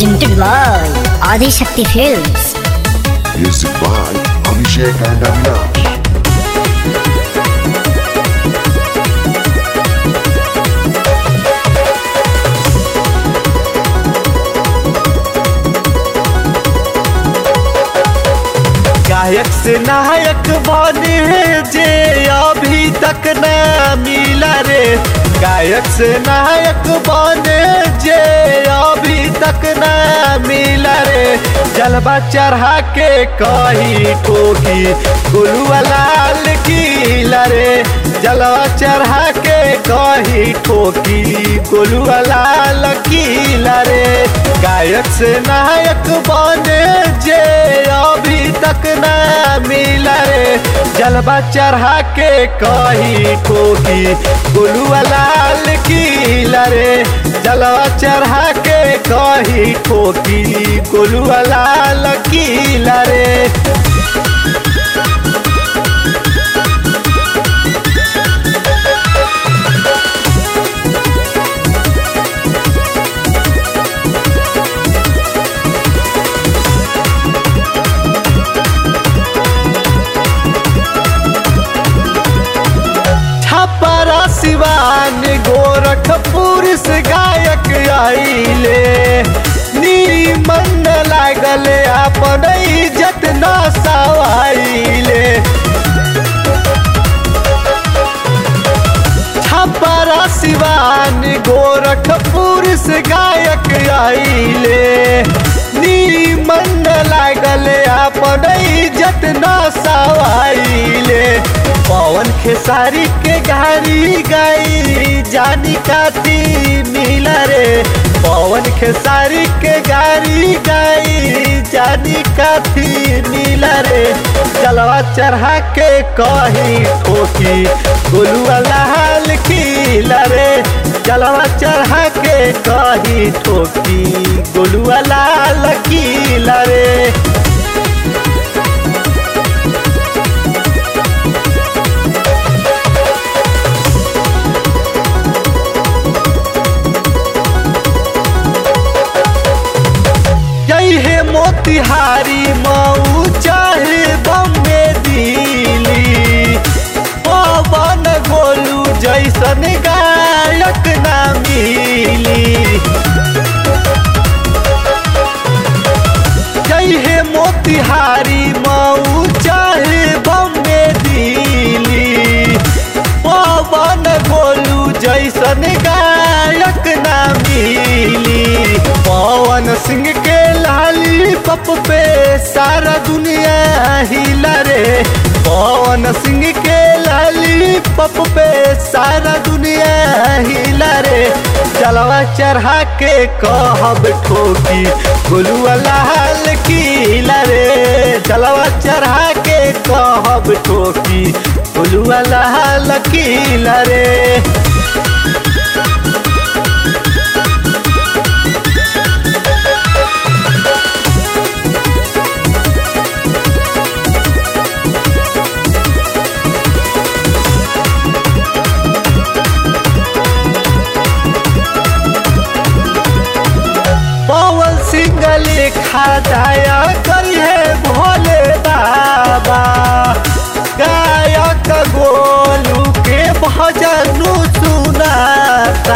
presented by Adi Shakti Films. Music by Abhishek and Avinash. गायक से नायक बने जे अभी तक न मिला रे गायक से नायक बने जे अभी तक न मिला रे जलवा चढ़ा के कही ठोकी गुलुआ लाल किला रे जलवा चढ़ा के कही ठोकी गुलुआ लाल किला रे गायक से नायक बने जे अभी तक न मिला रे जलवा चढ़ा के कही ठोकी गुलुआ लाल किला रे जलवा चढ़ा के कही ठोकी गुलुआ लाल किला रे छपरा सिवान गोरखपुर से गायक आइले नीमन लागल अपन इज्जत न सवाइले छपरा सिवान गोरखपुर से गायक आइले नीमन लागल अपन इज्जत न सवाइले पवन खेसारी के गाड़ी गई जानी काती मिला रे पवन खेसारी के गाड़ी गई जानी काती मिला रे चलवा चढ़ा के कही ठोकी गोलुआ लाल खिला रे चलवा चढ़ा के कही ठोकी गोलुआ लाल खिला रे यही है मोतिहारी मऊ चाहे बम्बे दिल्ली पवन गोलू जैसन गायक ना मिली यही है मोतिहारी मऊ चाहे बम्बे दिल्ली पवन गोलू जैसन गायक ना मिली पवन सिंह के लाली पप पे सारा दुनिया हिला रे पवन सिंह के लाली पप पे सारा दुनिया हिला रे जलवा चढ़ा के कहब ठोकी गोलुआ लाल किला रे जलवा चढ़ा के कहब ठोकी गोलुआ लाल किला रे पवन सिंह लिखा दया करिए भोले बाबा गायक गोलू के भजन सुनाता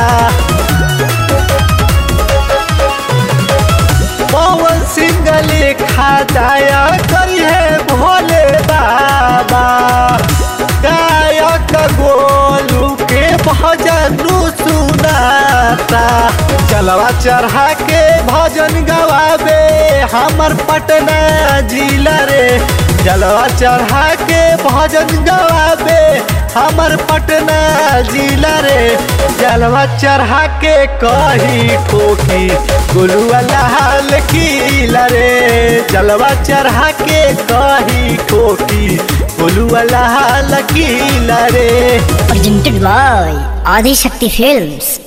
पवन सिंह लिखा दया करिए भोले बाबा गायक गोलू के भजन सुनाता चलवा चढ़ा के भजन गवाबे हमर पटना जिला रे जलवा चढ़ा के भजन गवाबे हमर पटना जिला रे जलवा चढ़ा के कही ठोकी गुलुआ लाल किला रे जलवा चढ़ा के कही ठोकी गुलुआ लाल किला रे Presented by Adi Shakti Films.